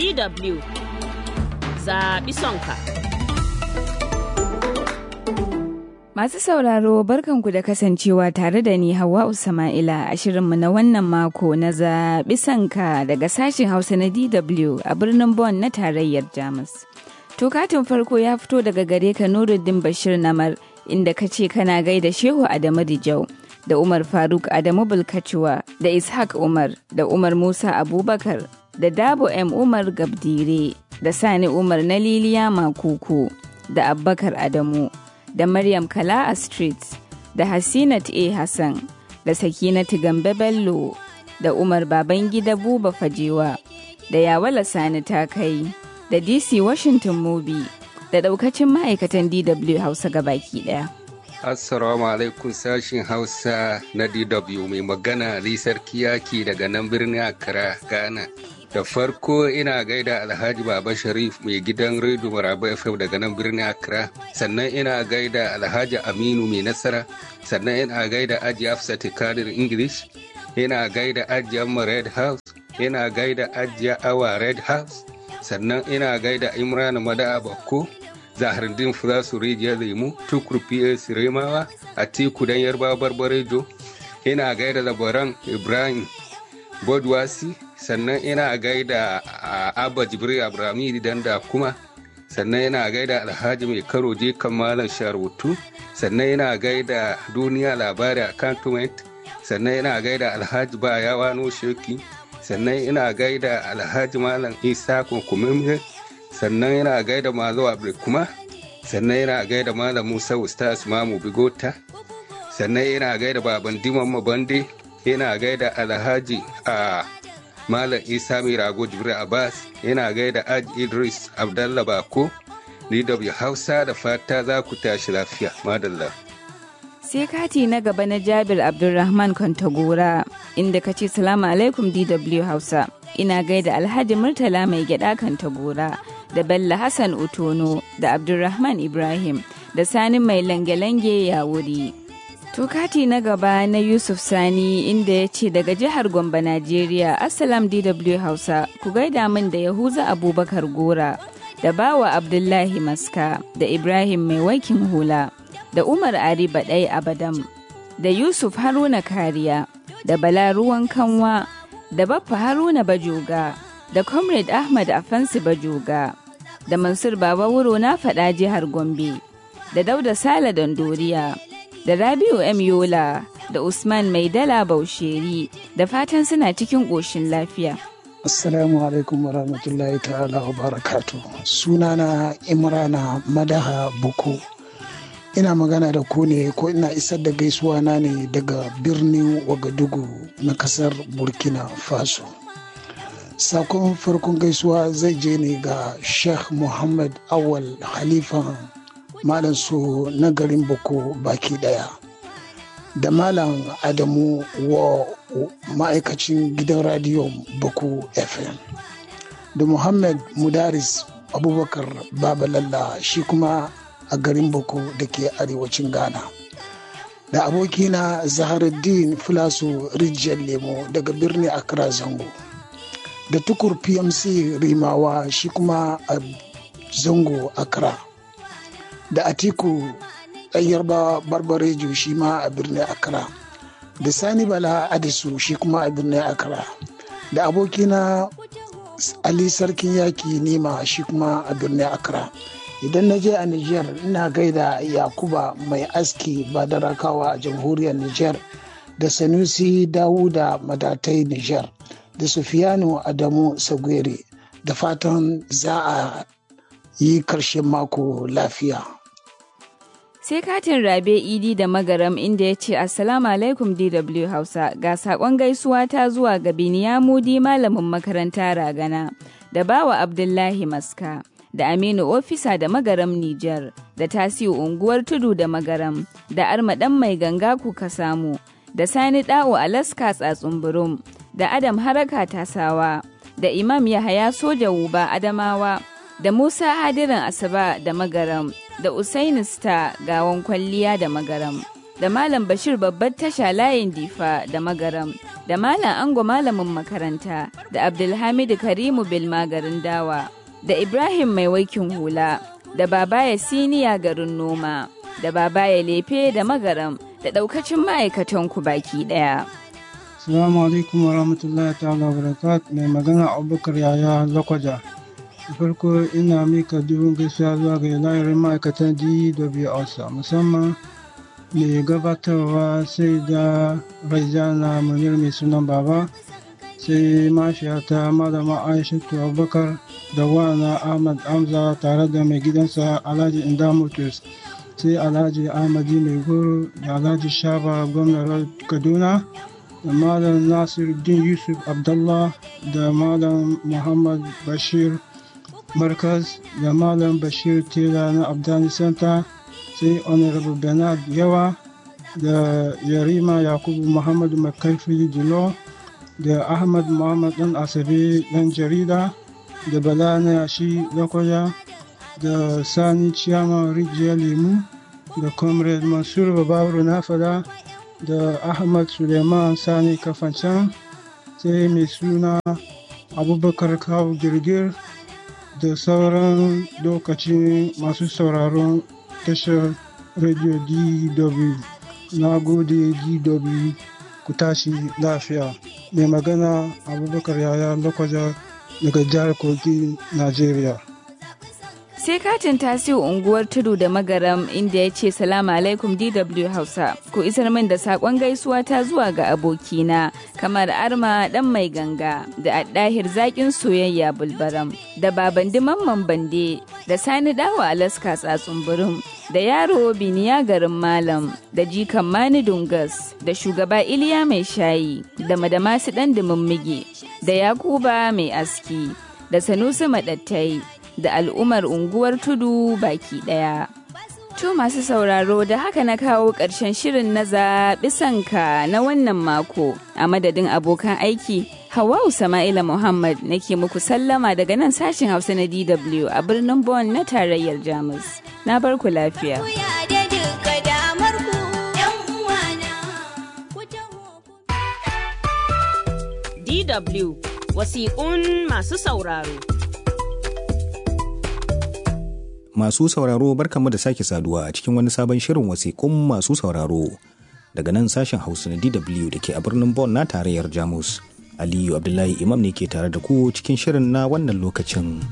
DW zaɓi sonka. Masu sauraro barkanku da kasancewa tare da ni Hauwa Usama'ila a shirinmu na wannan mako na zaɓi sanka daga sashen Hausa na DW a birnin Bonn na tarayyar Jamus. To katin farko ya fito daga gare ka Nuruddin Bashir Namar inda ka ce kana gaida Shehu Adamu Dijau da Umar Faruk Adamu Bulkacuwa da Ishaq Umar da Umar Musa Abubakar da Dabo M Umar Gabdire da Sani Umar na Liliya Makuku da Abbakar Adamu. da Maryam Kala'a Street da Hasinat A. Hassan da Sakinatu Gambe Bello da Umar Babangida Buba Fajewa da Yawala Sani ta kai da DC Washington Mobi da daukacin ma'aikatan DW Hausa gabaki daya. Assalamu alaikum sashin Hausa na DW mai magana Ali Sarki Yaki daga nan birnin Accra, Ghana. da farko ina gaida alhaji baba sharif mai gidan redio maraba fm daga nan birnin accra sannan ina gaida alhaji aminu mai nasara sannan ina gaida aji hafsat kadir english ina gaida aji amma red house ina gaida ajiya awa red house sannan ina gaida imran mada bakko zahardin fulasu rijiyar lemu tukur ps remawa a tiku dan yarba barbarejo ina gaida labaran ibrahim bodwasi sannan ina gaida abba jibril abrahami dan da kuma sannan ina gaida alhaji mai karo je kan malam sharutu sannan ina gaida duniya labari a cantonment sannan ina gaida alhaji ba yawa no sheki sannan ina gaida alhaji malam isa kunkumimre sannan ina gaida mazo kuma sannan ina gaida malam musa ustaz mamu bigota sannan ina gaida baban diman mabande ina gaida alhaji a Malam Isa mai rago Jibril Abbas yana gaida Aj Idris Abdallah Bako DW Hausa da fata za ku tashi lafiya. Madalla. Sai kati na gaba na Jabir Abdulrahman Kwantagora inda ka ce salamu alaikum DW Hausa. Ina gaida Alhaji Murtala mai gyada Kwantagora da Bello Hassan Utono da Abdulrahman Ibrahim da Sani mai lange-lange ya wuri. To kati na gaba na Yusuf Sani inda ya ce daga jihar Gombe, Najeriya, Assalam DW Hausa, ku gaida min da Yahuza Abubakar Gora, da Bawa Abdullahi Maska, da Ibrahim Mai Waikin Hula, da Umar Ari Baɗai Abadam, da Yusuf Haruna Kariya, da Bala Ruwan Kanwa, da Baffa Haruna Bajoga, da Comrade Ahmad Afansi Bajoga, da Mansur Baba Wuro na faɗa jihar Gombe, da Dauda Sale Dondoriya. da Rabiu M. Yola da Usman Maidala Bausheri da fatan suna cikin ƙoshin lafiya. Assalamu alaikum warahmatullahi ta'ala wa barakatu. Sunana Imrana Madaha Buku. Ina magana da ku ne ko ina isar da gaisuwa na ne daga birnin Wagadugu na kasar Burkina Faso. Sakon farkon gaisuwa zai je ne ga Sheikh Muhammad Awal Halifan malam su na garin boko baki daya da malam adamu wa ma'aikacin gidan radiyon boko fm da muhammad mudaris abubakar babalalla shi kuma a garin boko da ke arewacin ghana da abokina zaharuddin filasu rijiyar lemo daga birnin accra zango da tukur pmc rimawa shi kuma a zango accra da atiku ɗan yarbawa barbarejo shi ma a birnin accra da sani bala adisu shi kuma a birnin accra da abokina ali sarkin yaki nema shi kuma a birnin accra idan na je a niger ina gaida yakuba mai aski badarakawa a jamhuriyar niger da sanusi dawuda madatai niger da sufiyanu adamu sagwere da fatan za a yi karshen mako lafiya sai katin rabe idi da magaram inda ya ce assalamu alaikum dw hausa ga sakon gaisuwa ta zuwa ga biniyamudi malamin makaranta ragana da bawa abdullahi maska da aminu ofisa da magaram nijar da tasiu unguwar tudu da magaram da armadan mai ganga kuka samu da sani da'o alaska tsatsunburum da adam haraka tasawa da imam yahaya soja wuba adamawa da musa hadirin asaba da magaram da Usaini Star gawan kwalliya da magaram, da Malam Bashir babbar tasha layin difa da magaram, da Malam Ango Malamin makaranta da Abdulhamidu Karimu Bilma garin dawa da Ibrahim Mai Waikin Hula da Babaya Siniya garin noma da Babaya Lefe da Magaram da ɗaukacin ma'aikatan ku baki ɗaya. Assalamu alaikum wa rahmatullahi ta'ala wa barakat mai magana Abubakar Yaya Lakwaja. farko ina mika dubin gaisuwa zuwa ga lahirin ma'aikatan DW Hausa musamman mai gabatarwa sai da Raizana Munir mai sunan baba sai mashiyata malama Aishatu Abubakar da wana Ahmad Hamza tare da mai gidansa Alhaji Inda Motors sai Alhaji Ahmadi Mai Goro da Alhaji Shaba gwamnar Kaduna da Malam Nasiruddin Yusuf Abdullah da Malam Muhammad Bashir Markaz da Malam Bashir Tela na Abdani Center sai Honorable Bernard Yawa da Yarima Yakubu Muhammadu Makarfi Jilo da Ahmad Muhammad Dan Asabe Dan Jarida da Bala na Yashi Lokoja da Sani Ciyama Rijiyar Lemu da Comrade Mansur Babawuru Nafada da Ahmad Suleiman Sani Kafancan sai mai suna Abubakar Kawu Girgir da sauran lokacin masu sauraron tashar radio DW. Na gode DW ku tashi lafiya. Mai magana Abubakar Yaya Lokwaja daga jihar Kogi, Najeriya. sai katin tasiu unguwar tudu da magaram inda ya ce salamu alaikum dw hausa ku isar min da sakon gaisuwa ta zuwa ga abokina kamar arma dan mai ganga da addahir zakin soyayya bulbaram da baban mamman bande da sani dawa alaska tsatsun da yaro biniya garin malam da jikan mani dungas da shugaba iliya mai shayi da madamasu dan mige da yakuba mai aski da sanusi madattai da al'ummar unguwar tudu baki ɗaya. To masu sauraro da haka na kawo ƙarshen shirin na zaɓi sanka na wannan mako a madadin abokan aiki Hawau Sama'ila Muhammad nake muku sallama daga nan sashen Hausa na DW a birnin Bonn na tarayyar Jamus. Na bar ku lafiya. DW wasiƙun masu sauraro. Masu sauraro barkanmu da sake saduwa a cikin wani sabon shirin wasiƙun masu sauraro daga nan sashen Hausa na DW da ke a birnin Bonn na tarayyar Jamus. Aliyu Abdullahi Imam ne ke tare da ku cikin shirin na wannan lokacin.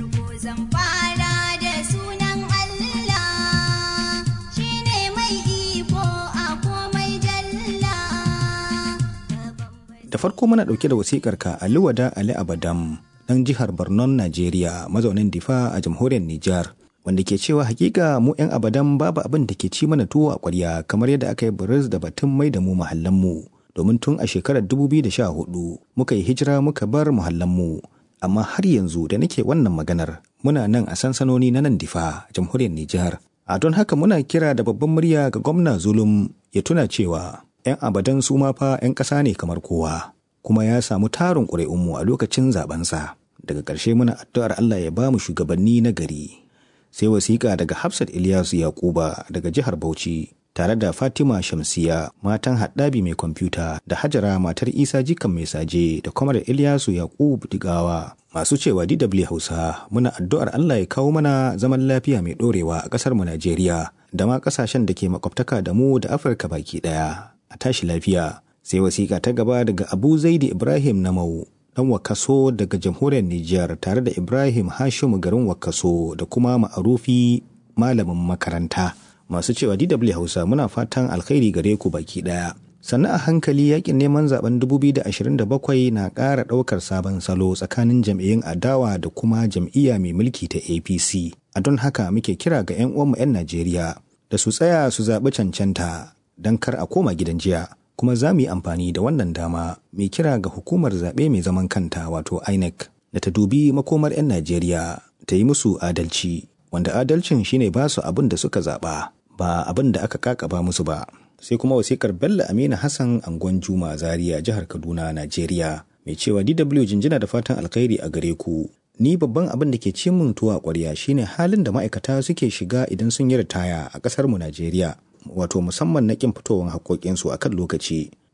Da farko muna ɗauke da wasikar ka Ali Wada Ali Abadam ɗan jihar Barnon Najeriya mazaunin Difa a jamhuriyar Nijar. wanda ke cewa hakika mu 'yan abadan babu abin da ke ci mana tuwo a ƙwarya kamar yadda aka yi buris da batun mai da mu mu domin tun a shekarar 2014 muka yi hijira muka bar mu amma har yanzu da nake wannan maganar muna nan a sansanoni na nan difa jamhuriyar Nijar. A don haka muna kira da babban murya ga gwamna Zulum ya tuna cewa 'yan abadan su ma fa 'yan ƙasa ne kamar kowa kuma ya samu tarin ƙuri'unmu a lokacin zabensa. Daga ƙarshe muna addu'ar Allah ya ba mu shugabanni na gari. sai wasiƙa daga Hafsat Ilyasu Yakuba daga jihar Bauchi tare da Fatima Shamsiya matan haɗabi mai kwamfuta da Hajara matar Isa Jikan mai saje da kwamar Ilyasu Yakubu Digawa masu cewa DW Hausa muna addu'ar Allah ya kawo mana zaman lafiya mai ɗorewa a ƙasar mu Najeriya da ma ƙasashen da ke makwabtaka da mu da Afirka baki ɗaya a tashi lafiya sai wasiƙa ta gaba daga Abu Zaidi Ibrahim Namau dan wakaso daga jamhuriyar Nijar tare da Ibrahim Hashimu garin wakaso da kuma ma'arufi malamin makaranta. Masu cewa DW Hausa muna fatan alkhairi gare ku baki daya. Sannan a hankali yakin neman zaben 2027 na ƙara ɗaukar sabon salo tsakanin jam'iyyun adawa da kuma jam'iyya mai mulki ta APC. A don haka muke kira ga 'yan uwanmu 'yan Najeriya da su tsaya su zaɓi cancanta don kar a koma gidan jiya. kuma za mu yi amfani da wannan dama mai kira ga hukumar zaɓe mai zaman kanta wato INEC da ta dubi makomar 'yan Najeriya ta yi musu adalci wanda adalcin shine ba su abin da suka zaɓa ba abin da aka kakaba musu ba. Sai kuma wasikar Bello Aminu Hassan Angon Juma Zaria jihar Kaduna Najeriya mai cewa DW jinjina da fatan alkhairi a gare ku. Ni babban abin da ke ci min tuwa ƙwarya shine halin da ma'aikata suke shiga idan sun yi ritaya a ƙasar mu Najeriya. wato musamman na kin fitowar haƙoƙinsu a kan lokaci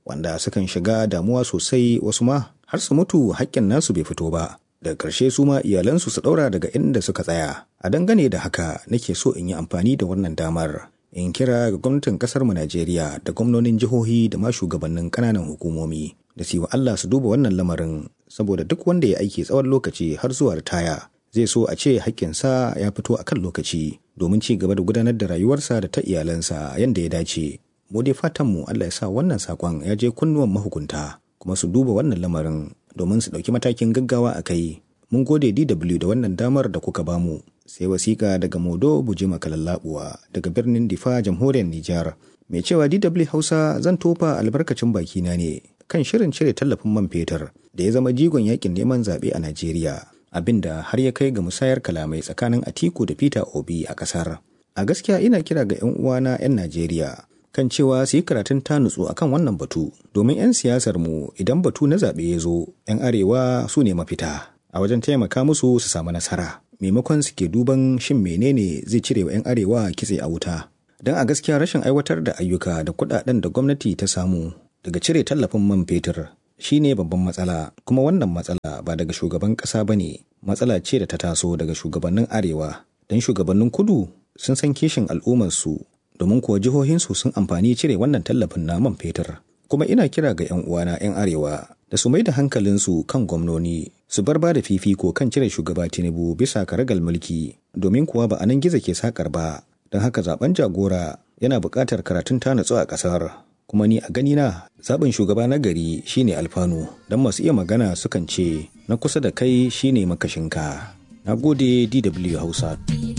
wanda sukan shiga damuwa sosai wasu ma har su mutu haƙƙin nasu bai fito ba daga ƙarshe su ma iyalansu su ɗaura daga inda suka tsaya a dangane da haka nake so in yi amfani da wannan damar in kira ga gwamnatin ƙasar mu Najeriya da gwamnonin jihohi da ma shugabannin ƙananan hukumomi da su wa Allah su duba wannan lamarin saboda duk wanda ya aiki tsawon lokaci har zuwa ritaya zai so a ce haƙƙinsa ya fito a kan lokaci domin ci gaba da gudanar da rayuwarsa da ta iyalansa yadda ya dace mu dai fatanmu Allah ya sa wannan saƙon ya je kunnuwan mahukunta kuma su duba wannan lamarin domin su ɗauki matakin gaggawa a kai mun gode DW da wannan damar da kuka bamu sai wasiƙa daga Modo Bujima Kalallabuwa daga birnin Difa jamhuriyar Nijar mai cewa DW Hausa zan tofa albarkacin bakina ne kan shirin cire tallafin man fetur da ya zama jigon yakin neman zaɓe a Najeriya abinda har ya kai ga musayar kalamai tsakanin Atiku da Peter Obi a ƙasar. A gaskiya ina kira ga 'yan uwana 'yan Najeriya kan cewa su yi karatun ta nutsu akan wannan batu domin 'yan siyasar mu idan batu na zaɓe ya zo 'yan arewa su ne mafita a wajen taimaka musu su samu nasara maimakon su ke duban shin menene zai cire wa 'yan arewa kitse a wuta don a gaskiya rashin aiwatar da ayyuka da kuɗaɗen da gwamnati ta samu daga cire tallafin man fetur shine babban matsala kuma wannan matsala ba daga shugaban ƙasa ba ne matsala ce da ta taso daga shugabannin arewa don shugabannin kudu sun san kishin al'ummarsu domin kuwa jihohinsu sun amfani cire wannan tallafin na man fetur kuma ina kira ga 'yan uwana 'yan arewa da su mai da hankalinsu kan gwamnoni su bar ba da fifiko kan cire shugaba tinubu bisa karagal mulki domin kuwa ba a nan gizo ke sakar ba don haka zaben jagora yana buƙatar karatun ta natsu a ƙasar kuma ni a ganina zaɓin shugaba na gari shine alfanu don masu iya magana sukan ce na kusa da kai shine makashinka na gode dw hausa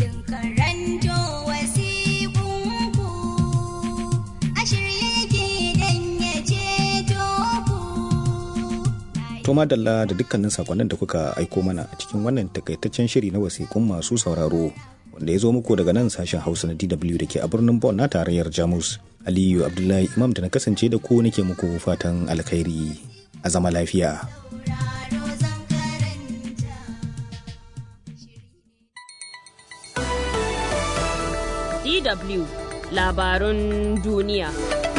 To madalla da dukkanin sakonnin da kuka aiko mana a cikin wannan takaitaccen shiri na wasiƙun masu sauraro wanda ya zo muku daga nan sashen Hausa na DW da ke a birnin Bonn na tarayyar Jamus. Aliyu Abdullahi Imam da na kasance da ku nake muku fatan alkhairi a zama lafiya. DW labarun duniya.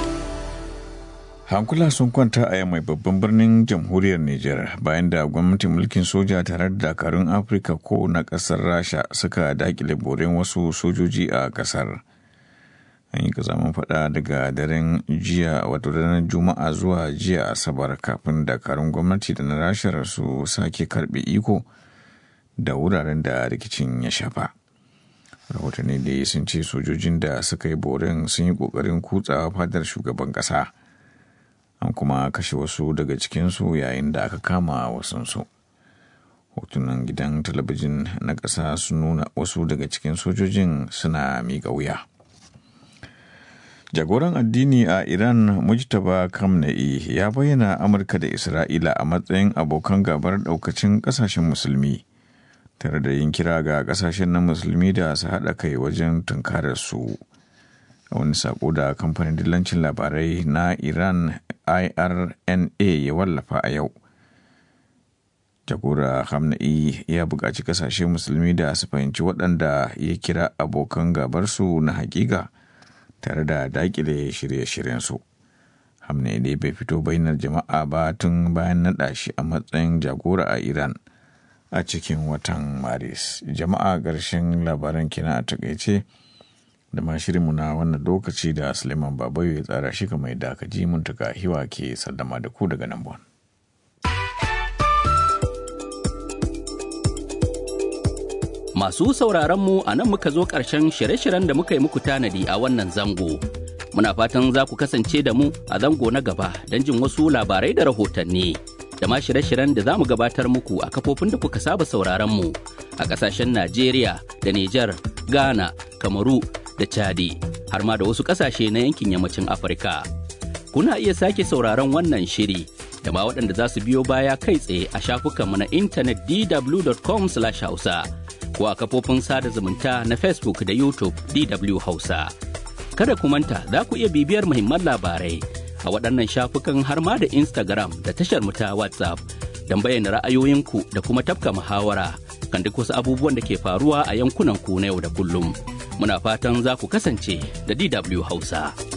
hankula sun kwanta a mai babban birnin jamhuriyar Nijar bayan da gwamnatin mulkin soja tare da dakarun Afirka ko na ƙasar Rasha suka dakile boren wasu sojoji a ƙasar. An yi kazamin faɗa daga daren jiya wato daren Juma'a zuwa jiya Asabar kafin dakarun gwamnati da na Rashar su sake karɓe iko da wuraren da rikicin ya shafa. Rahotanni da sun ce sojojin da suka yi boren sun yi ƙoƙarin kutsawa fadar shugaban ƙasa. an kuma kashe wasu daga cikinsu yayin da aka kama wasansu hotunan gidan talabijin na ƙasa sun nuna wasu daga cikin sojojin suna miƙa wuya jagoran addini a iran mujtaba kamna'i ya bayyana amurka da isra'ila a matsayin abokan gabar daukacin kasashen musulmi tare da yin kira ga kasashen na musulmi da su haɗa kai wajen tunkarar su a wani sako da kamfanin dillancin labarai na iran irna ya wallafa a yau jagora hamna'i ya buƙaci kasashe musulmi da su fahimci waɗanda ya kira abokan gabarsu na hakika tare da daƙile shirye-shiryensu hamna'i dai bai fito bainar jama'a ba tun bayan naɗa shi a matsayin jagora a iran a cikin watan maris jama'a ƙarshen labaran kina a takaice da ma shirinmu na wannan lokaci da Suleiman Babayo ya tsara shi kamar da aka ji mun tuka hiwa ke sallama da ku daga nan bon. Masu sauraron mu a nan muka zo ƙarshen shirye-shiryen da muka yi muku tanadi a wannan zango. Muna fatan za ku kasance da mu a zango na gaba don jin wasu labarai da rahotanni. Da ma shirye-shiryen da za mu gabatar muku a kafofin da kuka saba sauraron mu a ƙasashen Najeriya da Nijar, Ghana, Kamaru da Chadi har ma da wasu ƙasashe na yankin yammacin Afirka. Kuna iya sake sauraron wannan shiri da ma waɗanda za su biyo baya kai tsaye a shafukanmu na intanet dw.com/hausa ko a kafofin sada zumunta na Facebook da YouTube DW Hausa. Kada ku manta za ku iya bibiyar muhimman labarai a waɗannan shafukan har ma da Instagram da tashar mu ta WhatsApp don bayyana ra'ayoyinku da kuma tafka muhawara kan duk wasu abubuwan da ke faruwa a yankunan ku na yau da kullum. muna fatan za ku kasance da DW Hausa.